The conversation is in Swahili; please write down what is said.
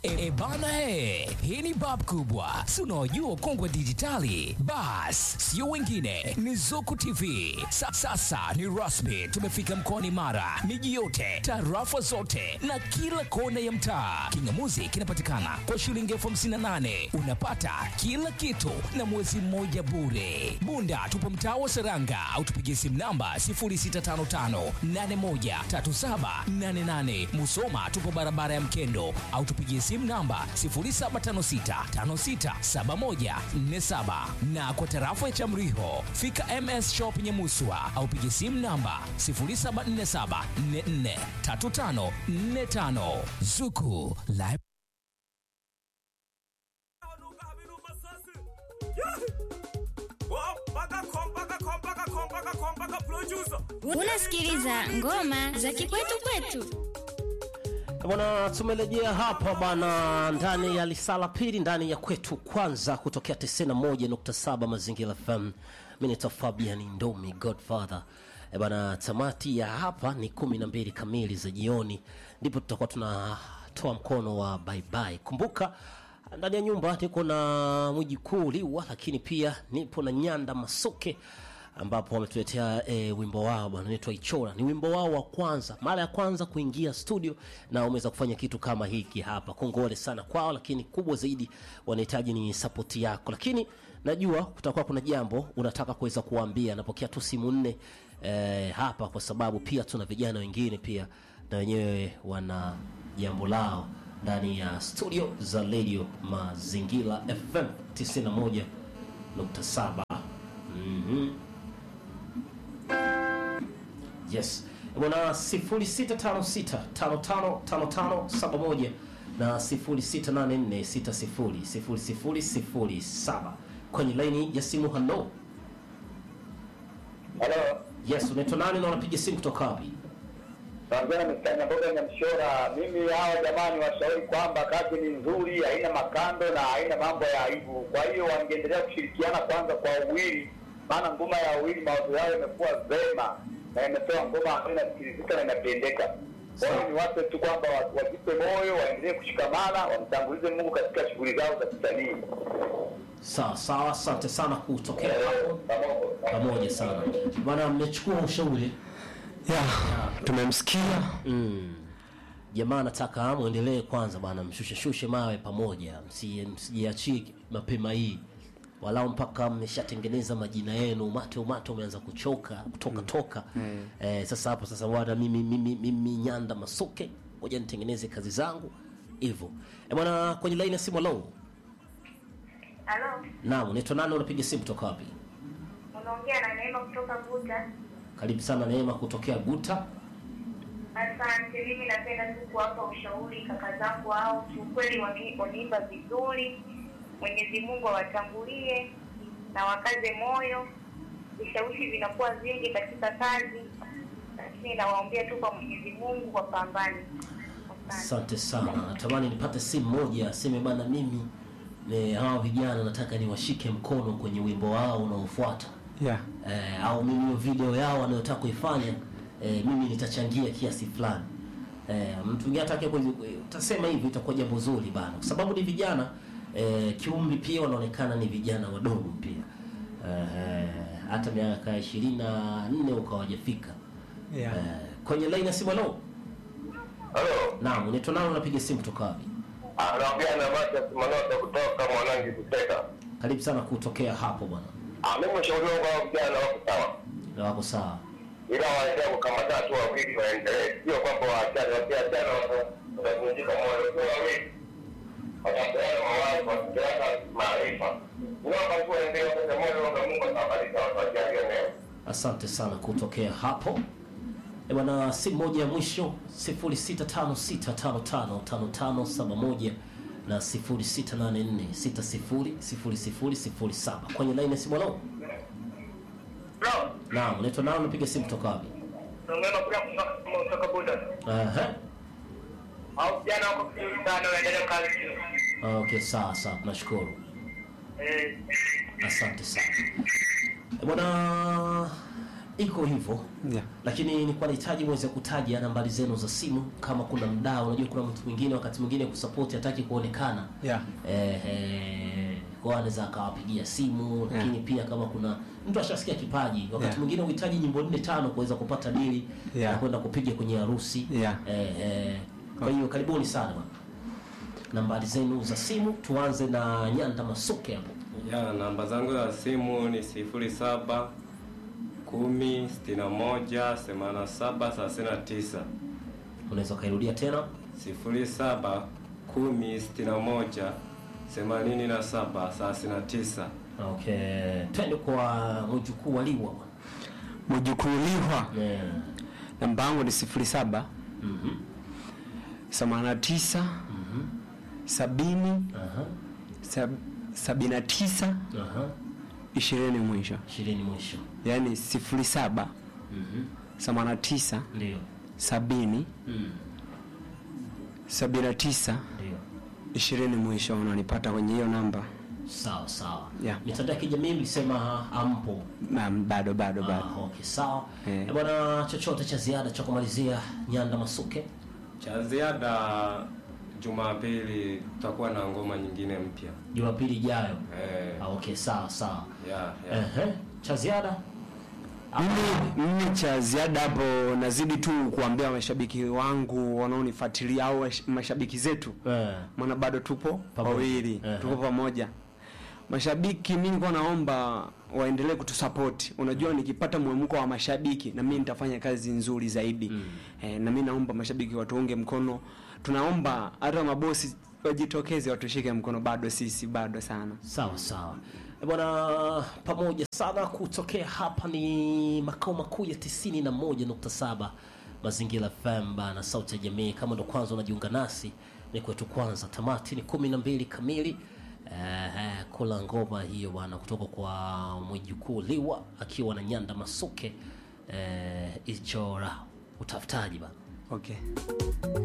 E bana he, hii ni bab kubwa, si unaojua ukongwe dijitali. Bas, sio wengine, ni Zuku TV. Sa, sasa ni rasmi, tumefika mkoani Mara, miji yote, tarafa zote na kila kona ya mtaa. Kingamuzi kinapatikana kwa shilingi elfu hamsini na nane unapata kila kitu na mwezi mmoja bure. Bunda tupo mtaa wa Seranga au tupigie simu namba 0655813788. Musoma tupo barabara ya Mkendo au tupigie simu namba 0756567147 na kwa tarafa ya Chamriho fika MS Shop Nyamuswa au pigie simu namba 0747443545 Zuku Live Unasikiliza ngoma za kikwetu kwetu. Bwana, tumerejea hapa bwana, ndani ya lisala pili, ndani ya kwetu kwanza, kutokea 91.7 Mazingira FM. Mimi ni Fabian Ndomi Godfather. E bwana, tamati ya hapa ni kumi na mbili kamili za jioni, ndipo tutakuwa tunatoa mkono wa bye bye. Kumbuka ndani ya nyumba niko na mwijikuu Liwa, lakini pia nipo na Nyanda Masuke ambapo wametuletea e, wimbo wao bwana unaitwa Ichora. Ni wimbo wao wa kwanza, mara ya kwanza kuingia studio na wameweza kufanya kitu kama hiki hapa. Kongole sana kwao, lakini kubwa zaidi wanahitaji ni sapoti yako. Lakini najua kutakuwa kuna jambo unataka kuweza kuwaambia, napokea tu simu nne e, hapa, kwa sababu pia tuna vijana wengine pia na wenyewe wana jambo lao ndani ya studio za Radio Mazingira FM 91.7. Mhm. Yes. Bwana 0656555571 na 0684600007 kwenye laini ya simu. Hello. Halo, Yes, unaitwa nani na unapiga simu kutoka wapi? naongea na Mr. Mboga Nyamshora. Mimi hawa jamani, washauri kwamba kazi ni nzuri, haina makando na haina mambo ya aibu. Kwa hiyo wangeendelea kushirikiana kwanza kwa uwili, maana ngoma ya uwili mawazo yao yamekuwa vema na imetoa ngoma ambayo inasikilizika na inapendeka. Kwa hiyo niwape tu kwamba wa- wajipe moyo, waendelee kushikamana, wamtangulize Mungu katika shughuli zao za kisanii. Sawa sawa, asante sana kutokea Eh, hapo. pamoja. Pamoja sana. Bwana mmechukua ushauri. ya tumemsikia Mm. Jamaa nataka muendelee kwanza bwana, mshushe shushe mawe pamoja, msi- msijiachie mapema hii, walau mpaka mmeshatengeneza majina yenu, umate umate umeanza kuchoka kutoka toka. Eh, sasa hapo sasa bwana, mimi mimi mimi Nyanda Masuke, ngoja nitengeneze kazi zangu hivyo. Eh bwana, kwenye line ya simu low. Halo, Naam, unaitwa nani? Unapiga simu kutoka wapi? unaongea na Neema kutoka Buta. Karibu sana Neema kutokea Guta. Asante. Mimi napenda tu kuwapa ushauri kaka zangu hao, kiukweli wame- wameimba vizuri. Mwenyezi Mungu awatangulie na wakaze moyo. Vishawishi vinakuwa vingi katika kazi, lakini nawaombea tu kwa Mwenyezi Mungu wapambane. Asante. Asante sana. Natamani nipate simu moja aseme bana, mimi ne, hawa vijana nataka niwashike mkono kwenye wimbo wao unaofuata ya eh, au mimi hiyo video yao wanayotaka kuifanya eh, mimi nitachangia kiasi fulani eh, mtu mwingine atake utasema hivi, itakuwa jambo zuri bana, kwa sababu ni vijana eh, kiumri pia wanaonekana ni vijana wadogo pia eh, hata miaka ishirini na nne ukawajafika ya eh, kwenye laini ya simu. Halo, Halo, naam, unaitwa nani? Unapiga simu kutoka wapi? anaongea na Matias Manota kutoka Mwanangi Kuteka. Karibu sana kutokea hapo bwana, Ah, mimi ushauri wangu kwa vijana wako sawa, na wako sawa. ila waendelee kukamata tu wawili, waendelee, sio kwamba waachane. Wakiachana wata- watavunjika moyo. Sio wawili watapeana mawazo, watapeana maarifa. Naomba tu waendelee kwa moyo, na Mungu atawabariki, watawajalia mema. Asante sana kutokea hapo. E bwana, simu moja ya mwisho 0656555571 na 0684600007 kwenye laini ya simu. Halo, Bro, naam, unaitwa nani? Unapiga simu kutoka wapi? naongea na kutoka kutoka Buda. Aha. Hao vijana wako vizuri sana, waendelee kazi. Okay, sawa sawa, tunashukuru. Eh, Asante sana. E bwana, iko hivyo Yeah. lakini nilikuwa nahitaji mweze kutaja nambari zenu za simu kama kuna mdao unajua kuna mtu mwingine wakati mwingine kusapoti hataki kuonekana Yeah. eh, eh, kwa anaweza akawapigia simu lakini pia kama kuna mtu ashasikia kipaji wakati Yeah. mwingine uhitaji nyimbo nne tano kuweza kupata dili Yeah. na kwenda kupiga kwenye harusi Yeah. eh, eh, kwa hiyo karibuni sana bwana nambari zenu za simu tuanze na nyanda masuke hapo Ya, namba zangu za simu ni sifuri saba kumi sitini na moja themanini na saba thelathini na tisa unaweza ukairudia tena sifuri saba kumi sitini na moja themanini na saba thelathini na tisa okay twende kwa mjukuu wa liwa bwana Mjukuliwa yeah. namba yangu ni sifuri saba themanini na tisa sabini Aha, sab, sabini na tisa aha. ishirini mwisho, ishirini mwisho yaani sifuri saba themanini na tisa ndio sabini Mm, sabini na tisa ndio ishirini mwisho, unanipata kwenye hiyo namba. sawa sawa Yeah. mitandao ya kijamii mlisema ampo Na bado bado bado. ah, okay sawa Eh. Eh, bwana chochote cha ziada cha kumalizia nyanda masuke cha ziada Jumapili tutakuwa na ngoma nyingine mpya jumapili ijayo eh, ah, okay sawa sawa ya, ya. Ehe, cha ziada Mimi mimi cha ziada hapo nazidi tu kuambia mashabiki wangu wanaonifuatilia au wash- mashabiki zetu Eh, maana bado tupo Pamoja. wawili Ehe. tuko pamoja mashabiki mi nilikuwa naomba waendelee kutusapoti unajua nikipata mwemko wa mashabiki na mimi nitafanya kazi nzuri zaidi mm. e, na mi naomba mashabiki watuunge mkono tunaomba hata mabosi wajitokeze watushike mkono bado sisi bado sana sawa sawa Eh, bwana pamoja sana kutokea hapa ni makao makuu ya 91.7 mazingira fm bana sauti ya jamii kama ndo kwanza unajiunga nasi ni kwetu kwanza tamati ni kumi na mbili kamili eh, kula ngoma hiyo bwana kutoka kwa mwijukuu liwa akiwa na nyanda masuke eh, ichora utafutaji bana okay